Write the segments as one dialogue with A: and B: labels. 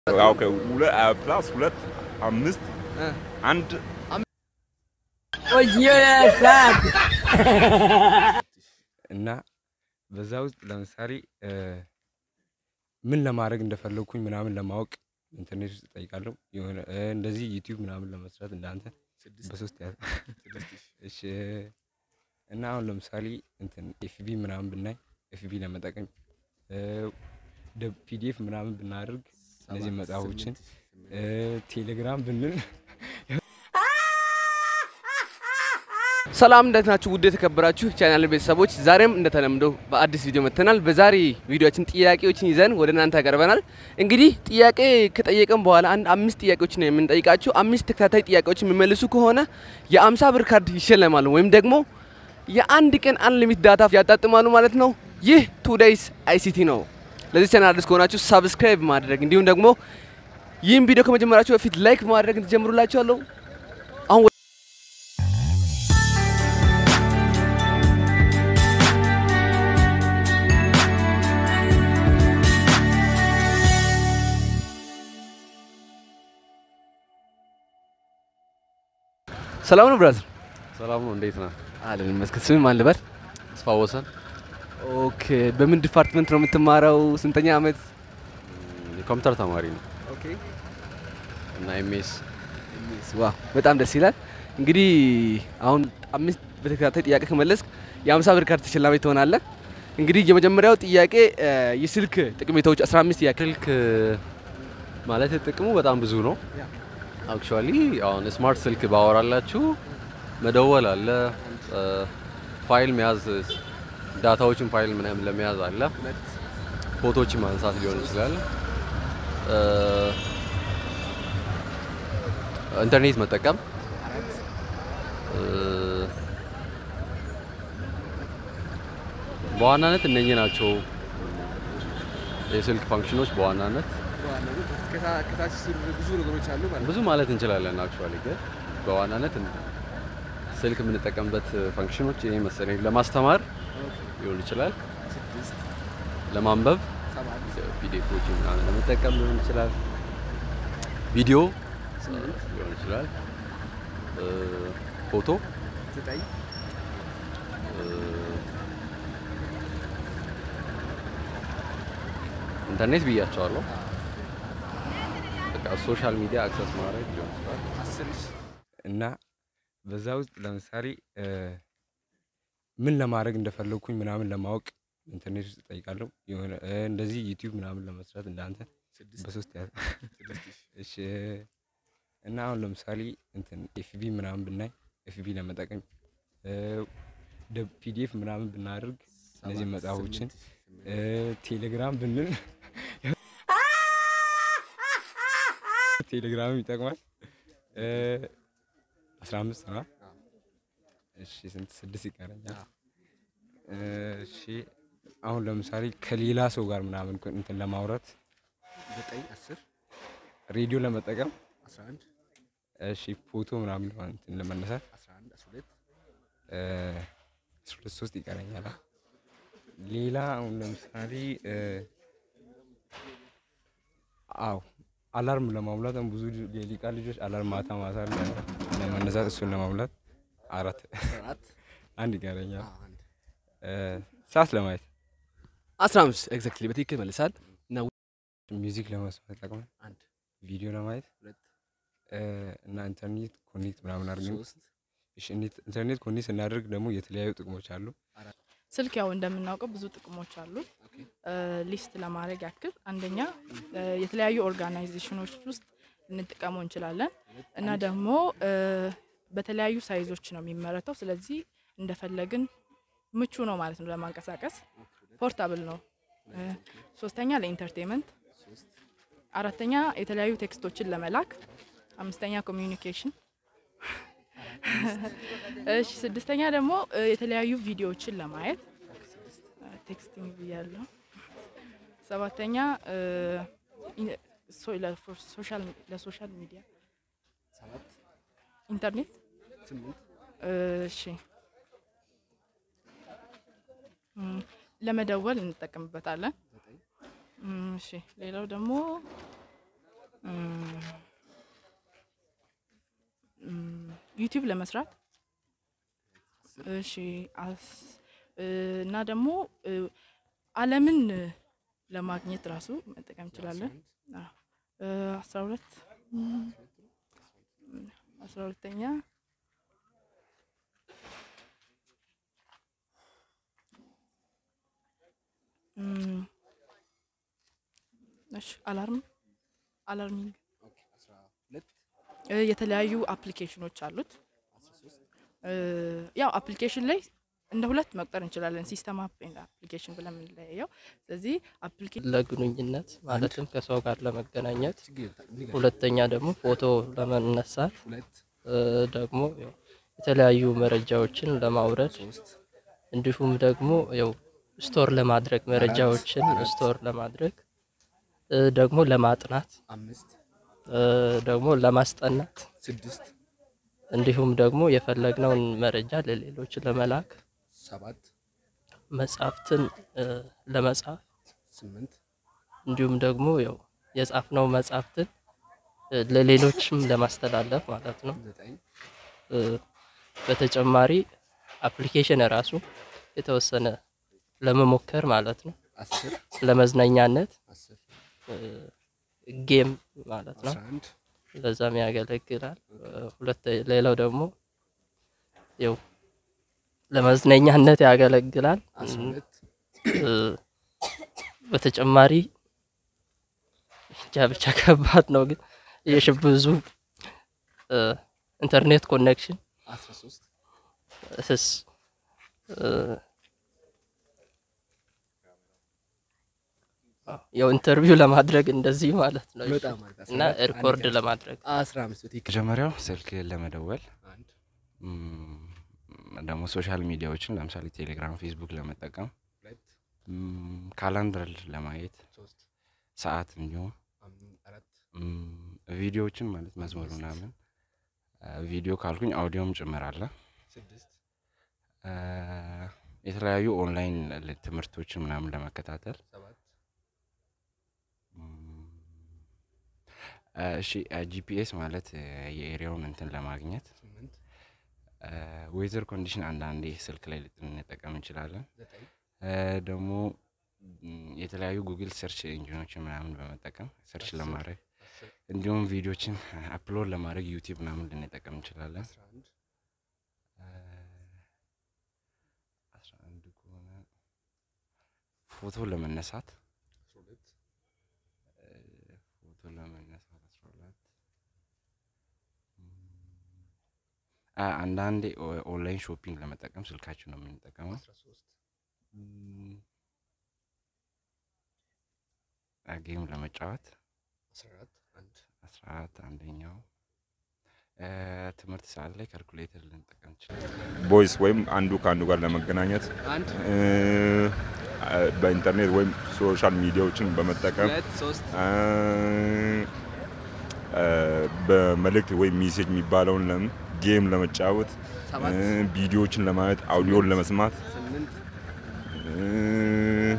A: ኦኬ ሁለት ፕላስ ሁለት አምስት አንድ
B: እና በዛ ውስጥ ለምሳሌ ምን ለማድረግ እንደፈለግኩኝ ምናምን ለማወቅ ኢንተርኔት ውስጥ እጠይቃለሁ። የሆነ እንደዚህ ዩቲዩብ ምናምን ለመስራት እንዳንተ በሶስት ያ እሺ። እና አሁን ለምሳሌ እንትን ኤፍቢ ምናምን ብናይ ኤፍቢ ለመጠቀም ፒዲኤፍ ምናምን ብናደርግ እነዚህ መጽሐፎችን ቴሌግራም ብንል
C: ሰላም እንዴት ናችሁ? ውድ የተከበራችሁ ቻናል ቤተሰቦች፣ ዛሬም እንደተለምደው በአዲስ ቪዲዮ መጥተናል። በዛሬ ቪዲዮችን ጥያቄዎችን ይዘን ወደ እናንተ ያቀርበናል። እንግዲህ ጥያቄ ከጠየቀን በኋላ አንድ አምስት ጥያቄዎችን ነው የምንጠይቃችሁ። አምስት ተከታታይ ጥያቄዎችን የሚመልሱ ከሆነ የአምሳ ብር ካርድ ይሸለማሉ ወይም ደግሞ የአንድ ቀን አንሊሚት ዳታ ያጣጥማሉ ማለት ነው። ይህ ቱዴይስ አይሲቲ ነው። ለዚህ ቻናል አዲስ ከሆናችሁ ሳብስክራይብ ማድረግ እንዲሁም ደግሞ ይህን ቪዲዮ ከመጀመራችሁ በፊት ላይክ ማድረግ ትጀምሩላችኋለሁ። አሁን ሰላም ነው ብራዘር?
D: ሰላም ነው። እንዴት ነህ?
C: አለን ይመስገን። ስም ማን ልበል?
D: ተስፋ ወሰን
C: ኦኬ። በምን ዲፓርትመንት ነው የምትማረው? ስንተኛ አመት?
D: የኮምፒውተር ተማሪ ነው
C: ኦኬ።
D: እና ኤምኤስ
C: ዋው በጣም ደስ ይላል። እንግዲህ አሁን አምስት በተከታታይ ጥያቄ ከመለስክ የአምሳ ብር ካርድ ተሸላሚ ትሆናለህ። እንግዲህ የመጀመሪያው ጥያቄ የስልክ ጠቀሜታዎች 15 ያክል
D: ስልክ ማለት ጥቅሙ በጣም ብዙ ነው። አክቹዋሊ አሁን ስማርት ስልክ ባወራላችሁ መደወል አለ፣ ፋይል መያዝ፣ ዳታዎችን ፋይል ምናምን ለመያዝ አለ፣ ፎቶዎችን ማንሳት ሊሆን ይችላል፣ ኢንተርኔት መጠቀም በዋናነት እነኚህ ናቸው የስልክ ፋንክሽኖች በዋናነት
C: ከታች ብዙ ነገሮች አሉ ማለት
D: ብዙ ማለት እንችላለን። አክቹዋሊ ግን በዋናነት ስልክ የምንጠቀምበት ፋንክሽኖች ይሄ መሰለኝ ለማስተማር ሊሆን ይችላል፣ ለማንበብ ፒዲኤፎችን ምናምን ለመጠቀም ሊሆን ይችላል፣ ቪዲዮ ሊሆን ይችላል፣ ፎቶ ኢንተርኔት ብያቸዋለሁ። በቃ ሶሻል ሚዲያ አክሰስ ማድረግ ሊሆን ይችላል።
B: እና በዛ ውስጥ ለምሳሌ ምን ለማድረግ እንደፈለግኩኝ ምናምን ለማወቅ ኢንተርኔት ውስጥ እጠይቃለሁ። የሆነ እንደዚህ ዩቲዩብ ምናምን ለመስራት እንዳንተ በሶስት ያ እሺ። እና አሁን ለምሳሌ እንትን ኤፍቢ ምናምን ብናይ ኤፍቢ ለመጠቀም ፒዲኤፍ ምናምን ብናደርግ እነዚህ መጽሐፎችን ቴሌግራም ብንል ቴሌግራምም ይጠቅማል። አስራ አምስት ነው። እሺ ስንት ስድስት ይቀረኛል። እሺ አሁን ለምሳሌ ከሌላ ሰው ጋር ምናምን እንትን ለማውራት ሬዲዮ ለመጠቀም እሺ ፎቶ ምናምን እንትን ለመነሳት አስራ ሁለት ሶስት ይቀረኛል። ሌላ አሁን ለምሳሌ አዎ አላርም ለማሙላት አሁን ብዙ የሊቃ ልጆች አላርም ማታ ማታ ለመነሳት እሱን ለማሙላት አራት አንድ ይቀረኛል። ሰዓት ለማየት
C: 15 ኤግዛክትሊ በትክክል መልሳል። እና
B: ሚውዚክ ለመስማት ይጠቅማል። ቪዲዮ ለማየት እና ኢንተርኔት ኮኔክት ምናምን አድርገን እሺ፣ ኢንተርኔት ኮኔክት ስናደርግ ደግሞ የተለያዩ ጥቅሞች አሉ።
E: ስልክ ያው እንደምናውቀው ብዙ ጥቅሞች አሉት። ሊስት ለማድረግ ያክል አንደኛ የተለያዩ ኦርጋናይዜሽኖች ውስጥ ልንጠቀመው እንችላለን እና ደግሞ በተለያዩ ሳይዞች ነው የሚመረተው። ስለዚህ እንደፈለግን ምቹ ነው ማለት ነው ለማንቀሳቀስ፣ ፖርታብል ነው። ሶስተኛ ለኢንተርቴንመንት፣ አራተኛ የተለያዩ ቴክስቶችን ለመላክ፣ አምስተኛ ኮሚዩኒኬሽን እሺ ስድስተኛ ደግሞ የተለያዩ ቪዲዮዎችን ለማየት ቴክስቲንግ ብያለሁ። ሰባተኛ ለሶሻል ሚዲያ ኢንተርኔት። እሺ እም፣ ለመደወል እንጠቀምበታለን። እም፣ እሺ ሌላው ደግሞ ዩቲዩብ ለመስራት እሺ አስ- እ፣ እና ደግሞ እ፣ ዓለምን ለማግኘት ራሱ መጠቀም እንችላለን። አዎ። እ፣ አስራ ሁለት እም፣ አስራ ሁለተኛ እም፣ እሺ አላርም አላርሚንግ እ፣ የተለያዩ አፕሊኬሽኖች አሉት። እ፣ ያው አፕሊኬሽን ላይ እንደ ሁለት መቁጠር እንችላለን። ሲስተም አፕ ኤንድ አፕሊኬሽን ብለን የምንለየው። ስለዚህ አፕሊኬሽን
F: ለግንኙነት ማለትም ከሰው ጋር ለመገናኘት፣ ሁለተኛ ደግሞ ፎቶ ለመነሳት እ፣ ደግሞ ያው የተለያዩ መረጃዎችን ለማውረድ እንዲሁም ደግሞ ያው ስቶር ለማድረግ መረጃዎችን ስቶር ለማድረግ እ፣ ደግሞ ለማጥናት እ፣ ደግሞ ለማስጠናት እንዲሁም ደግሞ የፈለግነውን መረጃ ለሌሎች ለመላክ መጽሐፍትን እ፣ ለመጻፍ እንዲሁም ደግሞ ያው የጻፍነው መጽሐፍትን እ፣ ለሌሎችም ለማስተላለፍ ማለት ነው። እ፣ በተጨማሪ አፕሊኬሽን ራሱ የተወሰነ ለመሞከር ማለት ነው። ለመዝናኛነት እ፣ ጌም ማለት ነው። ለዛም ያገለግላል። እ፣ ሁለተ ሌላው ደግሞ ያው ለመዝናኛነት ያገለግላል። እ፣ በተጨማሪ እንጃ ብቻ ከባድ ነው ግን የሽ ብዙ እ፣ ኢንተርኔት ኮኔክሽን እስስ እ፣ ያው ኢንተርቪው ለማድረግ እንደዚህ ማለት ነው እና ሪኮርድ ለማድረግ
B: መጀመሪያው ስልክ ለመደወል እም፣ ደግሞ ሶሻል ሚዲያዎችን ለምሳሌ ቴሌግራም፣ ፌስቡክ ለመጠቀም እም፣ ካላንደር ለማየት ሰዓት እንዲሁም እም፣ ቪዲዮዎችን ማለት መዝሙር ምናምን አ፣ ቪዲዮ ካልኩኝ አውዲዮም ጭምር አለ። አ፣ የተለያዩ ኦንላይን ል- ትምህርቶችን ምናምን ለመከታተል እም፣ አ፣ እሺ ጂፒኤስ ማለት አ፣ የኤሪያውን እንትን ለማግኘት ዌዘር ኮንዲሽን አንዳንዴ ስልክ ላይ ልንጠቀም እንችላለን። አ፣ ደግሞ እም፣ የተለያዩ ጉግል ሰርች ኢንጂኖችን ምናምን በመጠቀም ሰርች ለማድረግ እንዲሁም ቪዲዮችን አፕሎድ ለማድረግ ዩቲዩብ ምናምን ልንጠቀም እንችላለን። አ፣ አስራ አንድ ከሆነ ፎቶ ለመነሳት አ፣ ፎቶ ለመነሳት አስራ ሁለት አ፣ አንዳንዴ ኦ- ኦንላይን ሾፒንግ ለመጠቀም ስልካችን ነው የምንጠቀመው። እም፣ አ፣ ጌም ለመጫወት አስራ አራት አንደኛው አ፣ ትምህርት ሰዓት ላይ ካልኩሌተር ልንጠቀም እንችላለን።
A: ቦይስ ወይም አንዱ ከአንዱ ጋር ለመገናኘት
C: አንድ
A: እ፣ በኢንተርኔት ወይም ሶሻል ሚዲያዎችን በመጠቀም
C: ሁለት ሶስት
A: እ፣ እ፣ በመልእክት ወይም ሜሴጅ የሚባለውን ለም ጌም ለመጫወት
C: ሰባት
A: እ፣ ቪዲዮዎችን ለማየት አውዲዮን ለመስማት
C: ስምንት
A: እ፣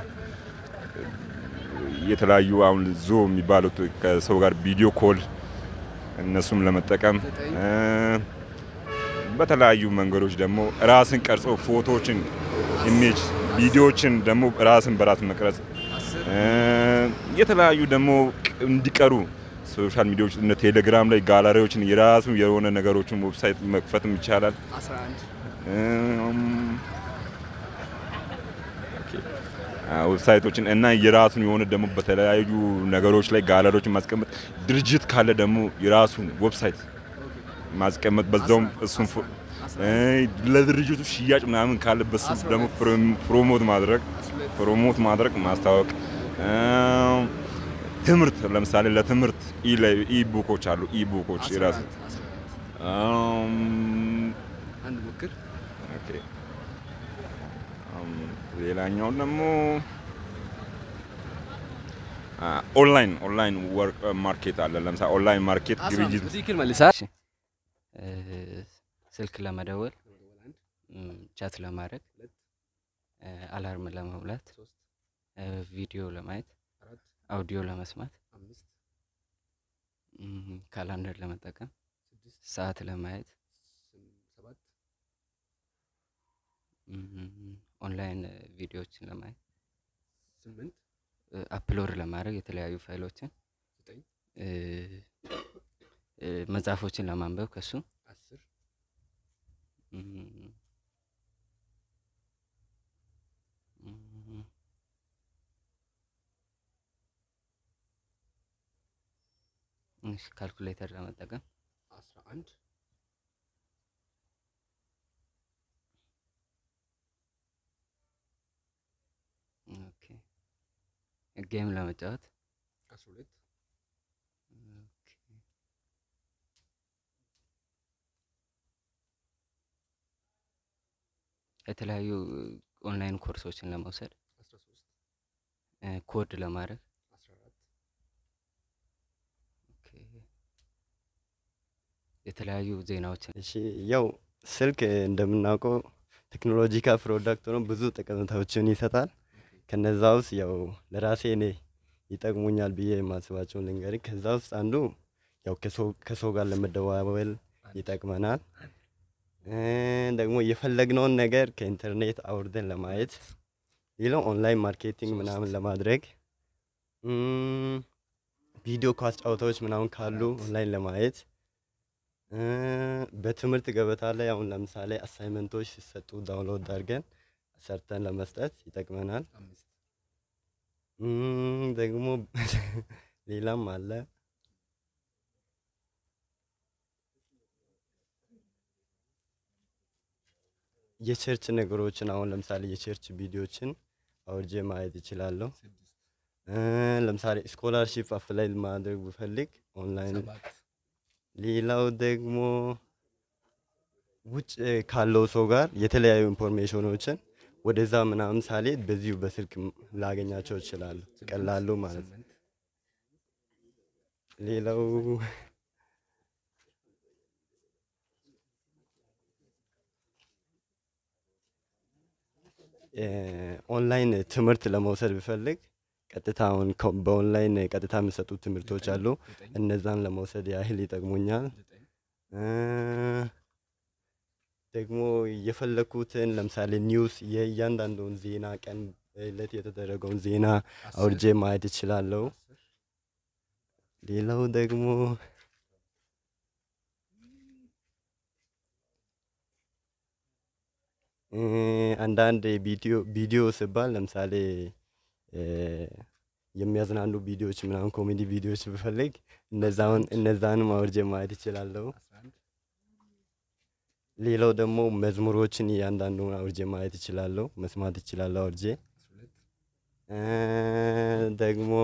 A: የተለያዩ አሁን ዞ የሚባሉት ከሰው ጋር ቪዲዮ ኮል እነሱም ለመጠቀም እ፣ በተለያዩ መንገዶች ደግሞ ራስን ቀርጾ ፎቶዎችን፣ ኢሜጅ፣ ቪዲዮዎችን ደግሞ ራስን በራስ መቅረጽ እ፣ የተለያዩ ደግሞ ቅ- እንዲቀሩ ሶሻል ሚዲያዎች እነ ቴሌግራም ላይ ጋላሪዎችን የራሱ የሆነ ነገሮችን ዌብሳይት መክፈትም ይቻላል።
C: አስራ አንድ
A: እም፣ አ፣ ዌብሳይቶችን እና የራሱን የሆነ ደግሞ በተለያዩ ነገሮች ላይ ጋለሪዎችን ማስቀመጥ ድርጅት ካለ ደግሞ የራሱን ዌብሳይት ማስቀመጥ በዛውም እሱን ፎ- እ፣ ለድርጅቱ ሽያጭ ምናምን ካለ በሱ ደግሞ ፕሮም- ፕሮሞት ማድረግ ፕሮሞት ማድረግ ማስታወቅ እም፣ ትምህርት ለምሳሌ ለትምህርት ኢ ላይ- ኢ ቡኮች አሉ ኢ ቡኮች የራሱ እም፣
C: አንድ ሞክር
A: ኦኬ አም፣ ሌላኛው ደግሞ አ፣ ኦንላይን ኦንላይን ወርክ ማርኬት አለ። ለምሳሌ ኦንላይን ማርኬት
C: አስራ
A: ግብይት
C: አምስት ትክክል መልሳ
B: እ፣ ስልክ ለመደወል እም፣ ቻት ለማድረግ እ፣ አላርም ለመሙላት እ፣ ቪዲዮ ለማየት አውዲዮ ለመስማት እም፣ ካላንደር ለመጠቀም ሰዓት ለማየት
G: እም፣ ኦንላይን ቪዲዮዎችን ለማየት
C: ስምንት
G: እ፣ አፕሎድ ለማድረግ የተለያዩ ፋይሎችን
C: ዘጠኝ
G: እ፣ እ፣ መጽሐፎችን ለማንበብ ከሱ
C: አስር
G: እም፣ እም፣ እሺ፣ ካልኩሌተር ለመጠቀም
C: አስራ አንድ
G: ኦኬ፣ ጌም ለመጫወት
C: አስራ ሁለት
G: ኦኬ፣ የተለያዩ ኦንላይን ኮርሶችን ለመውሰድ
C: አስራ ሶስት
G: እ፣ ኮድ ለማድረግ
C: አስራ አራት
G: ኦኬ፣ የተለያዩ ዜናዎችን
H: እሺ ያው ስልክ እንደምናውቀው ቴክኖሎጂካል ፕሮዳክት ነው። ብዙ ጠቀሜታዎችን ይሰጣል። ከነዛ ውስጥ ያው ለራሴ እኔ ይጠቅሙኛል ብዬ የማስባቸውን ልንገር። ከዛ ውስጥ አንዱ ያው ከሰው- ከሰው ጋር ለመደዋወል ይጠቅመናል። እ፣ ደግሞ የፈለግነውን ነገር ከኢንተርኔት አውርደን ለማየት፣ ሌላው ኦንላይን ማርኬቲንግ ምናምን ለማድረግ እም፣ ቪዲዮ ኳስ ጨዋታዎች ምናምን ካሉ ኦንላይን ለማየት እ፣ በትምህርት ገበታ ላይ አሁን ለምሳሌ አሳይመንቶች ሲሰጡ ዳውንሎድ አድርገን ሰርተን ለመስጠት ይጠቅመናል።
C: አምስት
H: እም፣ ደግሞ ሌላም አለ። የቸርች ነገሮችን አሁን ለምሳሌ የቸርች ቪዲዮችን አውርጄ ማየት ይችላለሁ።
C: ስድስት
H: እ፣ ለምሳሌ ስኮላርሺፕ አፕላይ ማድረግ ብፈልግ ኦንላይን
C: ሰባት
H: ሌላው ደግሞ ውጭ ካለው ሰው ጋር የተለያዩ ኢንፎርሜሽኖችን ወደዛ ምናምን ሳልሄድ በዚሁ በስልክ ም- ላገኛቸው እችላለሁ። ቀላሉ ማለት ነው።
C: ስምንት
H: ሌላው እ፣ ኦንላይን ትምህርት ለመውሰድ ብፈልግ ቀጥታ አሁን ከ- በኦንላይን ቀጥታ የሚሰጡ ትምህርቶች አሉ።
C: ዘጠኝ
H: እነዛን ለመውሰድ ያህል ይጠቅሙኛል።
C: ዘጠኝ
H: እ፣ ደግሞ የፈለኩትን ለምሳሌ ኒውስ የእያንዳንዱን ዜና ቀን እለት የተደረገውን ዜና
C: አስር
H: አውርጄ ማየት እችላለሁ።
C: አስር
H: ሌላው ደግሞ እ፣ አንዳንድ ቪዲዮ ቪዲዮ ሲባል ለምሳሌ እ፣ የሚያዝናኑ ቪዲዮዎች ምናምን ኮሜዲ ቪዲዮዎች ብፈልግ እነዛውን እነዛንም አውርጄ ማየት እችላለሁ።
C: አስራ አንድ
H: ሌላው ደግሞ መዝሙሮችን እያንዳንዱን አውርጄ ማየት እችላለሁ፣ መስማት እችላለሁ አውርጄ
C: አስራ ሁለት
H: እ፣ ደግሞ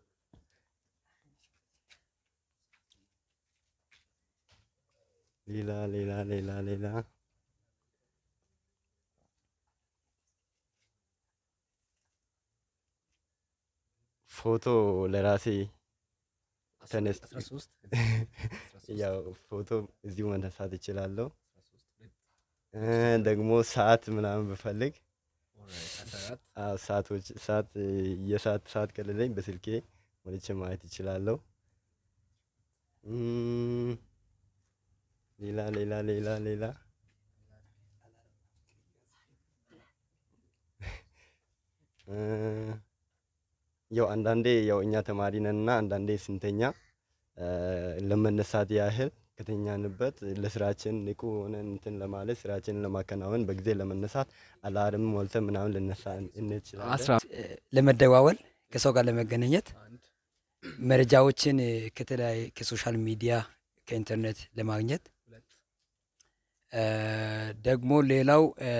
H: ሌላ ሌላ ሌላ ሌላ ፎቶ ለራሴ
C: አስራ
H: ተነስ
C: አስራ ሶስት
H: ያው ፎቶ እዚሁ መነሳት እችላለሁ።
C: አስራ ሶስት ሁለት
H: እ፣ ደግሞ ሰዓት ምናምን ብፈልግ
C: ኦልራይት አስራ አራት
H: አዎ ሰዓቶች ሰዓት እ፣ የሰዓት ሰዓት ከሌለኝ በስልኬ ሞልቼ ማየት እችላለሁ። እም፣ ሌላ ሌላ ሌላ ሌላ እ፣ ያው አንዳንዴ ያው እኛ ተማሪ ነንና አንዳንዴ ስንተኛ እ፣ ለመነሳት ያህል ከተኛንበት ለስራችን ንቁ ሆነን እንትን ለማለት ስራችንን ለማከናወን በጊዜ ለመነሳት አላርም ሞልተን ምናምን ልነሳ እንችላለን።
C: አስራ
I: ለመደዋወል ከሰው ጋር ለመገናኘት
C: አንድ
I: መረጃዎችን እ፣ ከተለያየ ከሶሻል ሚዲያ ከኢንተርኔት ለማግኘት
C: ሁለት
I: እ፣ ደግሞ ሌላው እ፣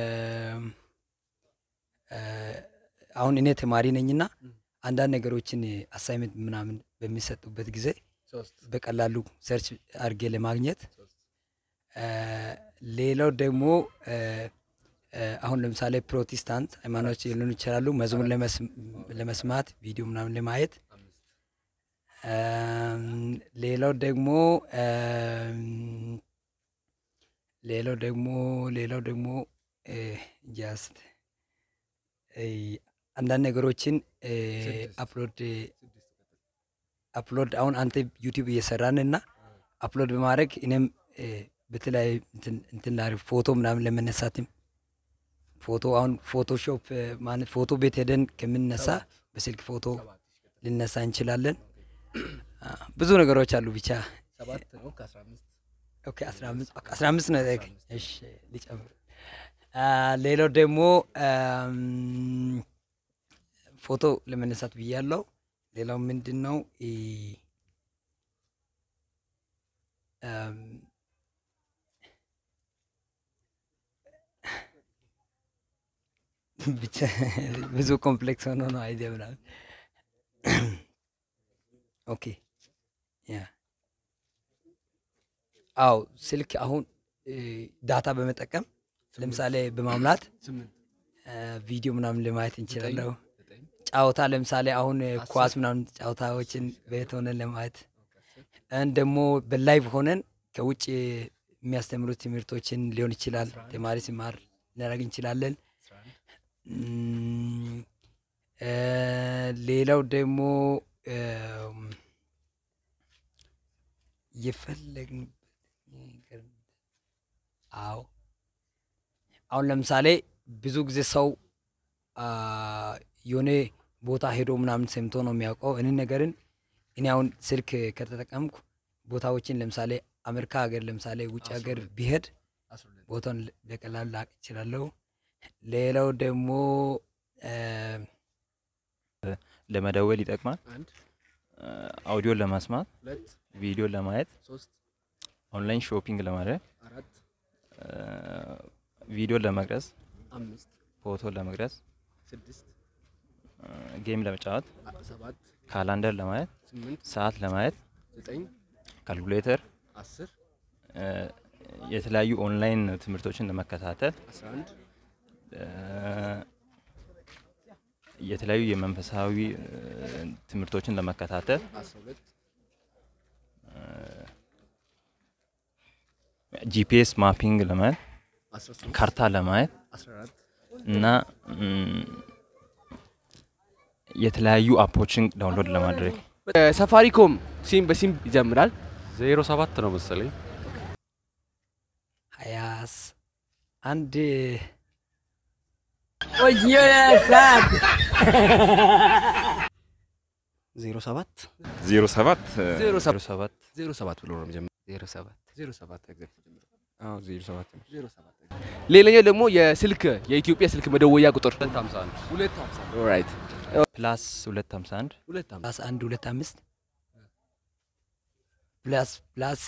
I: እ፣ አሁን እኔ ተማሪ ነኝና አንዳንድ ነገሮችን አሳይመንት ምናምን በሚሰጡበት ጊዜ
C: ሶስት
I: በቀላሉ ሰርች አድርጌ ለማግኘት
C: ሶስት
I: እ፣ ሌላው ደግሞ እ፣ እ፣ አሁን ለምሳሌ ፕሮቴስታንት ሃይማኖቶች ሊሆኑ ይችላሉ። መዝሙር ለመስ- ለመስማት ቪዲዮ ምናምን ለማየት
C: አምስት
I: እም፣ ሌላው ደግሞ እም፣ ሌላው ደግሞ ሌላው ደግሞ ጃስት አንዳንድ ነገሮችን እ፣
C: ስድስት።
I: አፕሎድ
C: ስድስት
I: አፕሎድ አሁን አንተ ዩቲዩብ እየሰራን እና አፕሎድ በማድረግ እኔም እ፣ በተለያዩ እንትን- እንትን ላድርግ ፎቶ ምናምን ለመነሳትም ፎቶ አሁን ፎቶሾፕ ማለት ፎቶ ቤት ሄደን ከምንነሳ በስልክ ፎቶ ልነሳ እንችላለን። አ፣ ብዙ ነገሮች አሉ ብቻ
C: ሰባት ነው ከአስራ አምስት
I: ኦኬ፣ አስራ አምስት ኦኬ፣ አስራ አምስት ነው። ኦኬ፣ እሺ ሊጨምር። አ፣ ሌላው ደግሞ አም፣ ፎቶ ለመነሳት ብያለሁ። ሌላው ምንድን ነው ኢ፣ አም፣ ብቻ ብዙ ኮምፕሌክስ ሆኖ ነው አይዲያ ምናምን። ኦኬ ያ አው ስልክ አሁን እ፣ ዳታ በመጠቀም ለምሳሌ በማምላት እ፣ ቪዲዮ ምናምን ለማየት እንችላለሁ። ጫወታ ለምሳሌ አሁን እ፣ ኳስ ምናምን ጫወታዎችን ቤት ሆነን ለማየት እን ደግሞ በላይቭ ሆነን ከውጭ የሚያስተምሩት ትምህርቶችን ሊሆን ይችላል ተማሪ ሲማር ልናደርግ እንችላለን። እም፣ እ፣ ሌላው ደግሞ እም፣ የፈለግንበት ነገር አዎ አሁን ለምሳሌ ብዙ ጊዜ ሰው አ፣ የሆነ ቦታ ሄዶ ምናምን ሰምቶ ነው የሚያውቀው። እንን ነገርን እኔ አሁን ስልክ ከተጠቀምኩ ቦታዎችን ለምሳሌ አሜሪካ ሀገር ለምሳሌ ውጭ ሀገር ቢሄድ ቦታውን ል- በቀላሉ ላቅ ይችላለሁ። ሌላው ደግሞ እ፣
J: ለመደወል ይጠቅማል።
C: አንድ
J: አ፣ አውዲዮን ለማስማት፣
C: ሁለት
J: ቪዲዮን ለማየት፣
C: ሶስት
J: ኦንላይን ሾፒንግ ለማድረግ፣
C: አራት
J: አ፣ ቪዲዮን ለመቅረጽ፣
C: አምስት
J: ፎቶ ለመቅረጽ፣
C: ስድስት
J: አ፣ ጌም ለመጫወት፣
C: አ- ሰባት
J: ካላንደር ለማየት፣
C: ስምንት
J: ሰዓት ለማየት፣
C: ዘጠኝ
J: ካልኩሌተር፣
C: አስር
J: አ፣ የተለያዩ ኦንላይን ትምህርቶችን ለመከታተል፣
C: አስራ አንድ
J: አ፣ የተለያዩ የመንፈሳዊ አ፣ ትምህርቶችን ለመከታተል
C: አስራ ሁለት
J: ጂፒኤስ ማፒንግ ለማየት
C: አስራ ሶስት
J: ካርታ ለማየት
C: አስራ አራት
J: እና ም፣ የተለያዩ አፖችን ዳውንሎድ ለማድረግ
C: ሳፋሪኮም ሲም በሲም ይጀምራል።
D: ዜሮ ሰባት ነው መሰለኝ።
I: ሀያስ አንድ
K: ዜሮ ሰባት
A: ዜሮ ሰባት
C: ዜሮ
J: ዜሮ ሰባት
C: ዜሮ ሰባት ብሎ ነው የሚጀምረው።
G: ዜሮ ሰባት
C: ዜሮ ሰባት ኤግዛክት ጀምሮ
B: አዎ ዜሮ ሰባት ነው።
C: ዜሮ ሰባት ሌላኛው ደግሞ የስልክ የኢትዮጵያ ስልክ መደወያ ቁጥር
D: ሁለት ሀምሳ አንድ
C: ሁለት ሀምሳ ኦልራይት
J: ፕላስ ሁለት ሀምሳ አንድ
C: ሁለት ሀምሳ
I: ፕላስ አንድ ሁለት አምስት ፕላስ ፕላስ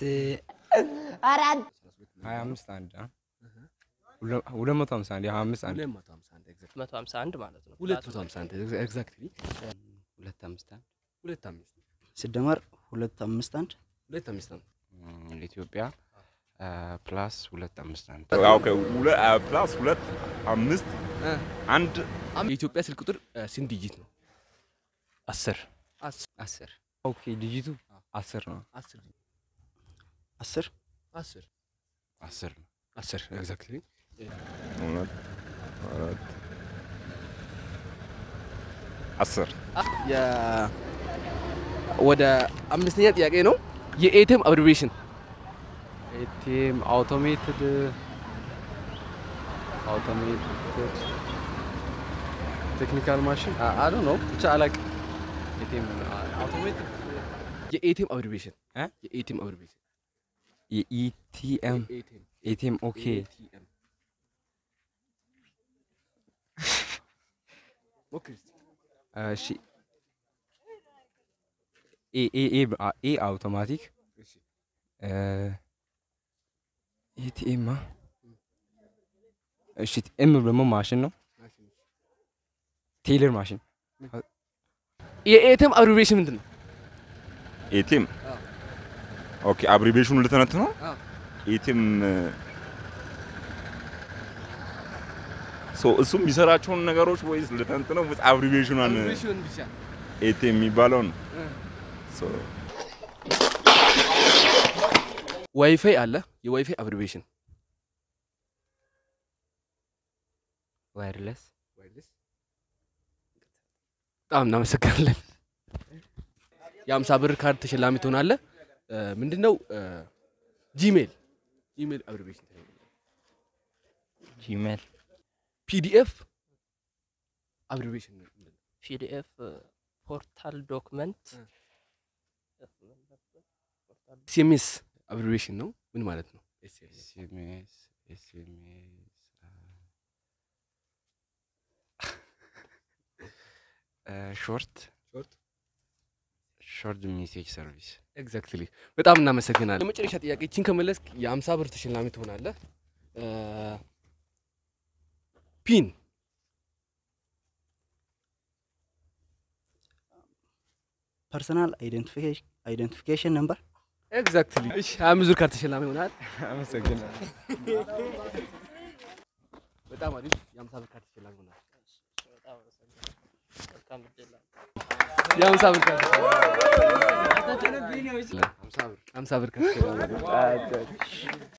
B: ሀያ አምስት አንድ አ? ሁለ- ሁለት መቶ ሀምሳ አንድ ሀያ አምስት አንድ
C: ሁለት መቶ ሀምሳ አንድ ኤግዛክት
F: መቶ ሀምሳ አንድ ማለት ነው።
C: ሁለት መቶ ሀምሳ አንድ ኤግዛክትሊ
G: ሁለት አምስት አንድ
C: ሁለት አምስት
K: ሲደመር ሁለት አምስት አንድ
C: ሁለት አምስት ነው።
L: ለኢትዮጵያ ፕላስ ሁለት አምስት አንድ
A: ኦኬ፣ ሁለ- አ፣ ፕላስ ሁለት አምስት አንድ
C: የኢትዮጵያ ስልክ ቁጥር አ፣ ስንት ዲጂት ነው?
J: አስር
C: አስር
G: አስር
B: ኦኬ ዲጂቱ አስር ነው።
C: አስር
K: አስር
C: አስር
L: አስር ነው።
C: አስር ኤግዛክትሊ
A: ሁለት አራት አስር
C: የ- ወደ አምስተኛ ጥያቄ ነው። የኤቲኤም አብሪቬሽን
D: ኤቲኤም አውቶሜትድ አውቶሜትድ ቴክኒካል ማሽን አዶ ነው ብቻ አላውቅም። ኤቲኤም አውቶሜትድ
C: የኤቲኤም አብሪቬሽን
B: እ?
C: የኤቲኤም አብሪቬሽን
B: የኢቲኤም
C: ኤቲኤም
B: ኤቲኤም ኦኬ
C: ኤቲኤም ሞክሪ እስቲ።
B: እሺ ኤ ኤ ኤ በ- አ- ኤ አውቶማቲክ
C: እሺ
B: ኤቲኤም እሺ ኤም ደግሞ ማሽን ነው። ቴይለር ማሽን
C: የኤቲኤም አብሪቬሽን ምንድን ነው?
A: ኤቲኤም
C: አዎ።
A: ኦኬ፣ አብሪቬሽኑ ልተነት ነው።
C: አዎ።
A: ኤቲኤም ሶ እሱም የሚሰራቸውን ነገሮች ወይስ ልተንት ነው ወይስ አብሪቬሽኗን
C: አብሪቬሽን ብቻ
A: ኤቲኤም የሚባለውን
C: እ።
A: ሶ
C: ዋይፋይ አለ። የዋይፋይ አብሪቬሽን
G: ዋይርለስ
C: በጣም እናመሰግናለን። የአምሳ ብር ካርድ ተሸላሚ ትሆናለህ። እ፣ ምንድነው እ፣ ጂሜል ጂሜል አብሪቬሽን
J: ጂሜል
C: ፒዲኤፍ አብሪቬሽን
F: ፒዲኤፍ ፖርታል ዶክመንት
C: ኤስኤምኤስ አብሪቬሽን ነው። ምን ማለት ነው?
L: ኤስኤምኤስ ኤስኤምኤስ ሾርት
C: ሾርት
L: ሾርት ሜሴጅ ሰርቪስ
C: ኤግዛክትሊ። በጣም እናመሰግናለን። የመጨረሻ ጥያቄ ይችን ከመለስክ የአምሳ ብር ተሸላሚ ትሆናለህ። እ፣ ፒን
K: ፐርሰናል አይደንቲፊኬሽን ነምበር
C: ኤግዛክትሊ። እሺ፣ ሀያ አምስት ብር ካርድ ተሸላሚ ይሆናል።
B: አመሰግናለሁ።
C: በጣም አሪፍ። የአምሳ ብር ካርድ ተሸላሚ ይሆናል። የአምሳ ብር ካርድ ተሸላሚ አምሳ ብር ካርድ ተሸላሚ ይሆናል።